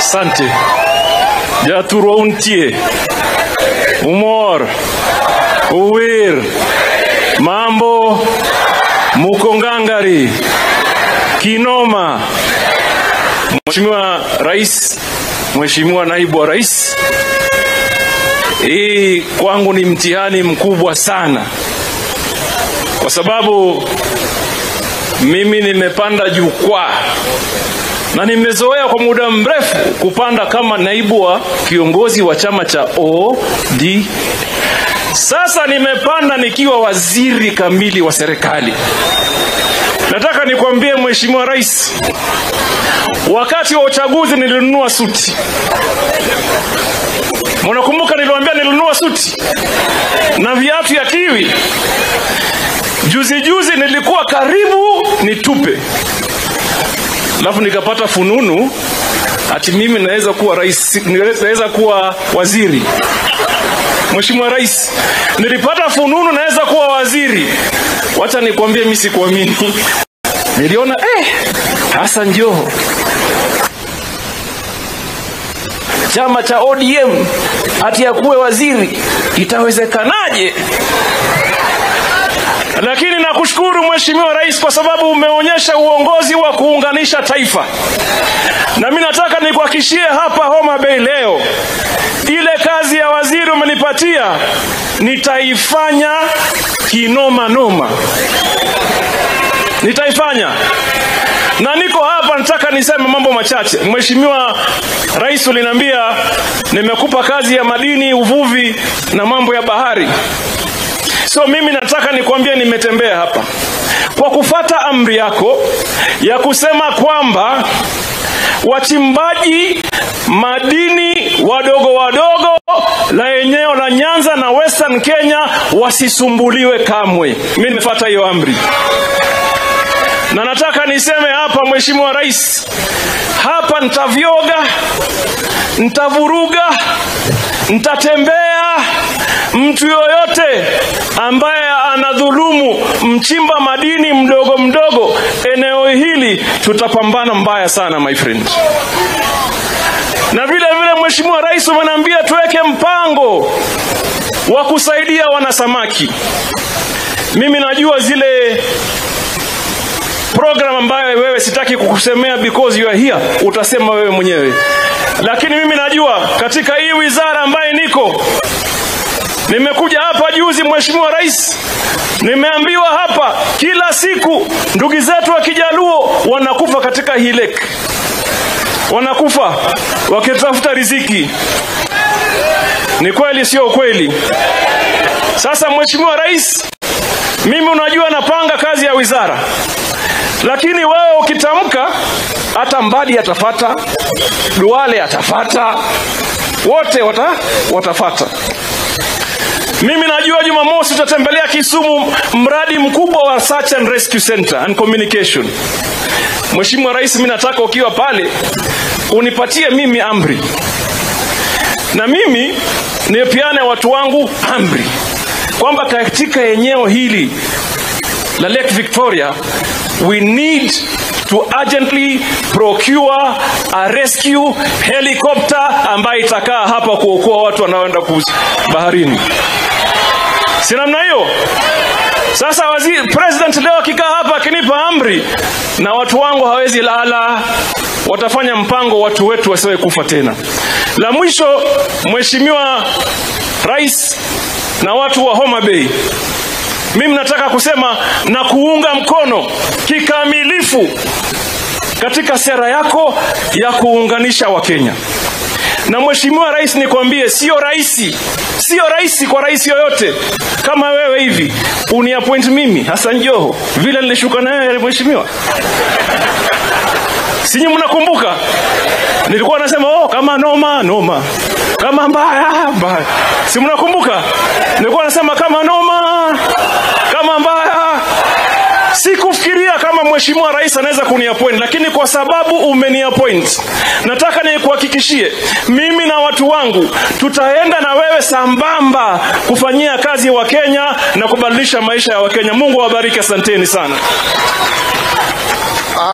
Asante. Jaturo untie. Umor. Uwir. Mambo. Mukongangari. Kinoma. Mheshimiwa Rais, Mheshimiwa Naibu wa Rais, hii kwangu ni mtihani mkubwa sana, kwa sababu mimi nimepanda jukwaa na nimezoea kwa muda mrefu kupanda kama naibu wa kiongozi wa chama cha OD. Sasa nimepanda nikiwa waziri kamili wa serikali. Nataka nikwambie Mheshimiwa Rais, wakati wa uchaguzi nilinunua suti. Mnakumbuka niliwaambia nilinunua suti na viatu ya kiwi. Juzi juzi nilikuwa karibu nitupe, alafu nikapata fununu ati mimi naweza kuwa rais, naweza kuwa waziri. Mheshimiwa Rais, nilipata fununu naweza kuwa waziri. Wacha nikwambie, mimi sikuamini. Niliona eh, Hassan Joho chama cha ODM ati akuwe waziri, itawezekanaje? Lakini nakushukuru Mheshimiwa Rais kwa sababu umeonyesha uongozi wa kuunganisha taifa, na mimi nataka nikuhakishie hapa Homa Bay leo, ile kazi ya waziri umenipatia nitaifanya kinoma noma, nitaifanya na niko hapa, nataka niseme mambo machache. Mheshimiwa Rais, uliniambia nimekupa kazi ya madini, uvuvi na mambo ya bahari. So mimi nataka nikwambie, nimetembea hapa kwa kufata amri yako ya kusema kwamba wachimbaji madini wadogo wadogo la eneo la Nyanza na Western Kenya wasisumbuliwe kamwe. Mimi nimefuata hiyo amri na nataka niseme hapa, Mheshimiwa Rais, hapa nitavyoga, nitavuruga, nitatembea. Mtu yoyote ambaye anadhulumu mchimba madini mdogo mdogo eneo hili, tutapambana mbaya sana my friend. Na vile vile, Mheshimiwa Rais, umeniambia tuweke mpango wa kusaidia wanasamaki. Mimi najua zile program ambayo wewe sitaki kukusemea because you are here, utasema wewe mwenyewe, lakini mimi najua katika hii wizara ambaye niko, nimekuja hapa juzi, Mheshimiwa Rais, nimeambiwa hapa kila siku ndugu zetu wa Kijaluo wanakufa katika hii lake, wanakufa wakitafuta riziki. Ni kweli, sio kweli? Sasa Mheshimiwa Rais, mimi unajua napanga kazi ya wizara lakini wewe ukitamka, hata Mbadi atafata, Duale atafata, wote wata, watafata. Mimi najua Jumamosi utatembelea Kisumu, mradi mkubwa wa Search and Rescue Center and Communication. Mheshimiwa Rais, mimi nataka ukiwa pale unipatie mimi amri, na mimi nipeane watu wangu amri kwamba katika eneo hili la Lake Victoria we need to urgently procure a rescue helicopter ambayo itakaa hapa kuokoa watu wanaoenda baharini. Si namna hiyo? Sasa waziri president leo akikaa hapa akinipa amri, na watu wangu hawezi lala, watafanya mpango watu wetu wasiwe kufa tena. La mwisho, Mheshimiwa Rais na watu wa Homa Bay, mimi nataka kusema na kuunga mkono kikamilifu katika sera yako ya kuunganisha Wakenya. Na Mheshimiwa Rais, nikwambie, sio rahisi, sio rahisi kwa rais yoyote kama wewe hivi uniappoint mimi Hassan Joho vile nilishuka naye mheshimiwa. Sinyi mnakumbuka nilikuwa nasema oh, kama noma noma, kama mbaya mbaya, si mnakumbuka? Nilikuwa nasema kama noma, kama mbaya. Sikufikiria kama mheshimiwa rais anaweza kuniappoint, lakini kwa sababu umeniappoint, nataka nikuhakikishie mimi na watu wangu tutaenda na wewe sambamba kufanyia kazi wa Kenya na kubadilisha maisha ya Wakenya. Mungu awabariki, asanteni sana.